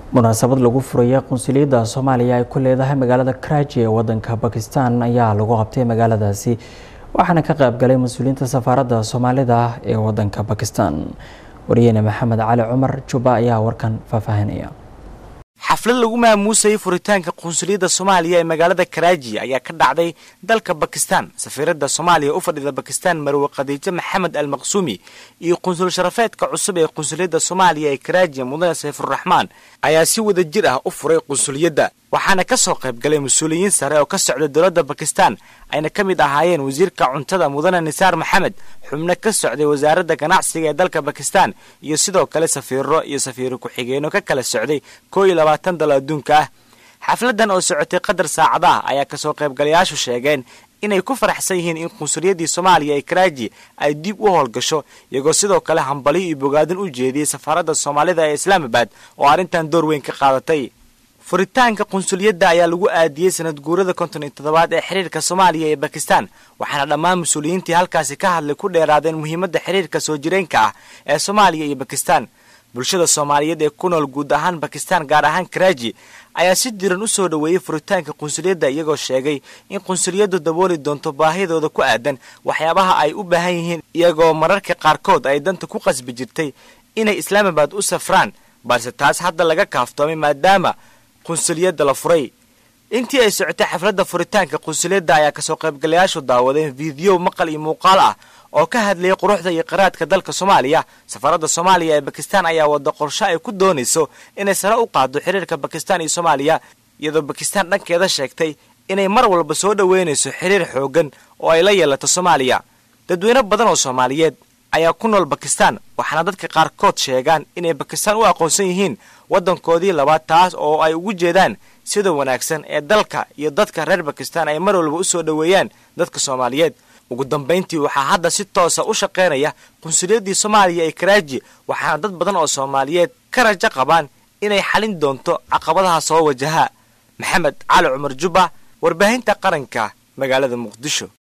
munaasabad lagu furaya qunsuliyadda soomaaliya ay ku leedahay magaalada karaaji ee wadanka bakistan ayaa lagu qabtay magaaladaasi waxaana ka qaybgalay mas-uuliyiinta safaaradda soomaalida ee wadanka bakistan wariyeyne maxamed cali cumar juba ayaa warkan faahfaahinaya xaflad lagu maamuusayay furitaanka qunsuliyadda soomaaliya ee magaalada karaaji ayaa ka dhacday dalka bakistan safiiradda soomaaliya u fadhida bakistan marwe khadiijo maxamed al maqsuumi iyo qunsul sharafeedka cusub ee qunsuliyadda soomaaliya ee karaaji mudane sayfuraxmaan ayaa si wada jir ah u furay qunsuliyadda waxaana ka soo qayb galay mas-uuliyiin sare oo ka socda dowladda bakistan ayna ka mid ahaayeen wasiirka cuntada mudane nisaar maxamed xubno ka socday wasaaradda ganacsiga ee dalka bakistan iyo sidoo kale safiiro iyo safiiro ku-xigeenno ka kala socday koo iyo labaatan dal adduunka ah xafladan oo socotay qadar saacadaha ayaa kasoo qaybgalayaashu sheegeen inay ku faraxsan yihiin in qunsuliyaddii soomaaliya ee karaaji ay dib u howlgasho iyagoo sidoo kale hambaliyo iyo bogaadin u jeediyey safaaradda soomaalida ee islaamabad oo arrintan door weyn ka qaadatay furitaanka qunsuliyadda ayaa lagu aadiyey sanad guurada konton iyo toddobaad ee xiriirka soomaaliya ee bakistan waxaana dhammaan mas-uuliyiintii halkaasi ka hadlay ku dheeraadeen muhiimadda xiriirka soo jireenka ah ee soomaaliya iyo bakistan bulshada soomaaliyeed ee ku nool guud ahaan bakistan gaar ahaan karaaji ayaa si diran u soo dhoweeyey furitaanka qunsuliyadda iyagoo sheegay in qunsuliyaddu dabooli doonto baahidooda ku aadan waxyaabaha ay u baahan yihiin iyagoo mararka qaarkood ay danta ku qasbi jirtay inay islaamabad u safraan balse taas hadda laga kaaftoomay maadaama qunsuliyadda la furay intii ay socotay xafladda furitaanka qunsuliyadda ayaa kasoo qaybgalayaashu daawadeen fiidiyo maqal iyo muuqaal ah oo ka hadlayay quruxda iyo qiraadka dalka soomaaliya safaaradda soomaaliya ee bakistan ayaa wada qorsho ay ku doonayso inay sare u qaado xiriirka bakistan iyo soomaaliya iyadoo bakistan dhankeeda sheegtay inay mar walba soo dhoweynayso xiriir xooggan oo ay la yeelato soomaaliya dadweyne badan oo soomaaliyeed ayaa ku nool bakistan waxaana dadka qaarkood sheegaan inay bakistan u aqoonsan yihiin waddankoodii labaad taas oo ay ugu jeedaan sida wanaagsan ee dalka iyo dadka reer bakistan ay mar walba u soo dhoweeyaan dadka soomaaliyeed ugu dambayntii waxaa hadda si toosa u shaqaynaya qunsuliyaddii soomaaliya ee karaaji waxaana dad badan oo soomaaliyeed ka rajo qabaan inay xalin doonto caqabadaha soo wajaha maxamed cali cumar jubba warbaahinta qaranka magaalada muqdisho